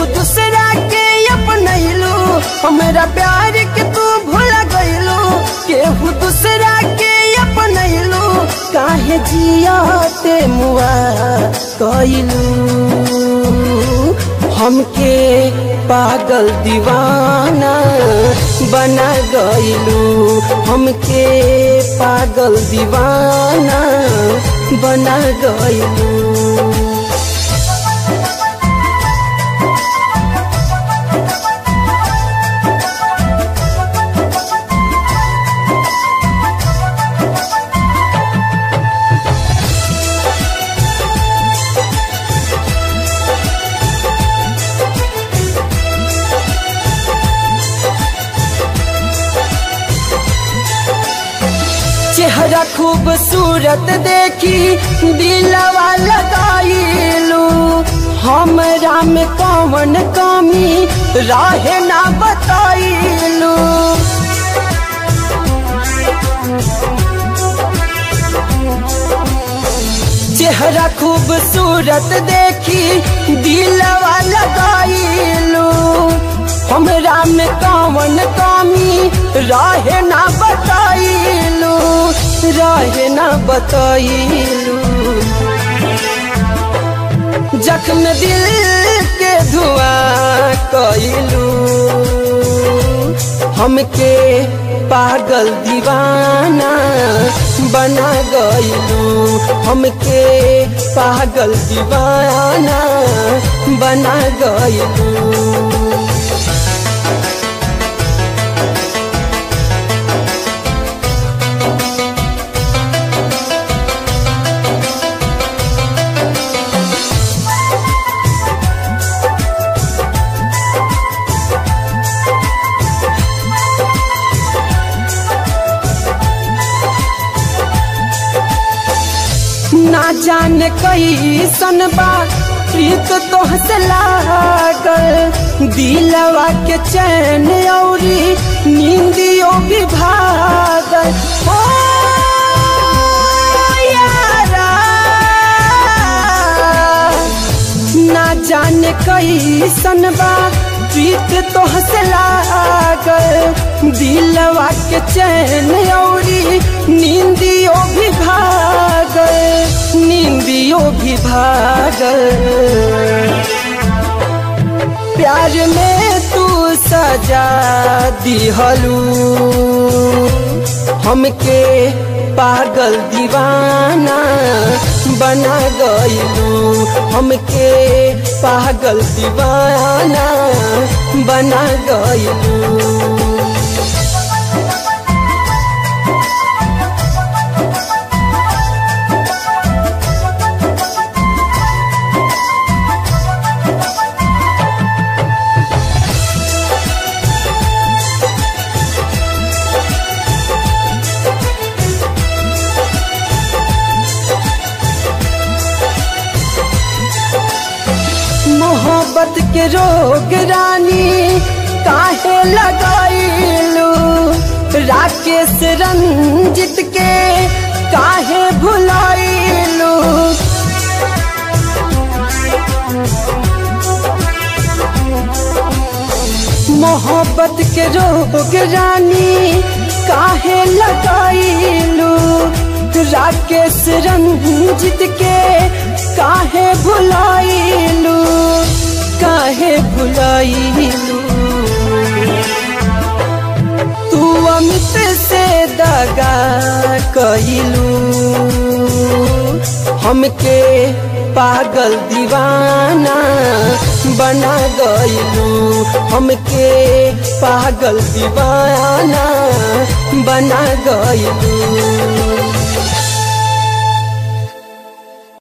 केहू दूसरा के अपनैलू हमरा प्यार के तू भूल गईलू केहू दूसरा के अपनैलू काहे जियाते मुआ कइलू हमके पागल दीवाना बना गइलू हमके पागल दीवाना बना गइलू चेहरा खूबसूरत देखी दिलवा लगाइलू हमरा में कौन कमी राहे ना बताइलू चेहरा खूबसूरत देखी दिलवा लगाइलू हमरा में कौन कमी राहे ना बताइलू राहे ना बताइलू जख्म दिल के धुआं कइलू हमके पागल दीवाना बना गइलू हमके पागल दीवाना बना गइलू ना जाने कैसन बा प्रीत तोहसे लागल दिलवा के चैन औरी नींदियो भी भागल ओ यारा ना जाने कैसन बा प्रीत तोहसे लागल दिलवा के चैन औरी नींदियो भी भागल नींदियो भी भागल प्यार में तू सजा दिहलू हमके पागल दीवाना बना गइलू हमके पागल दीवाना बना गइलू मोहब्बत के रोग रानी काहे लगाइलू राकेश रंजित के काहे भुलाइलू मोहब्बत के रोग रानी काहे लगाइलू राकेश रंजित के काहे भुलाइलू काहे भुलाइलू तू अमित से दगा कइलू हमके पागल दीवाना बना गइलू हमके पागल दीवाना बना गइलू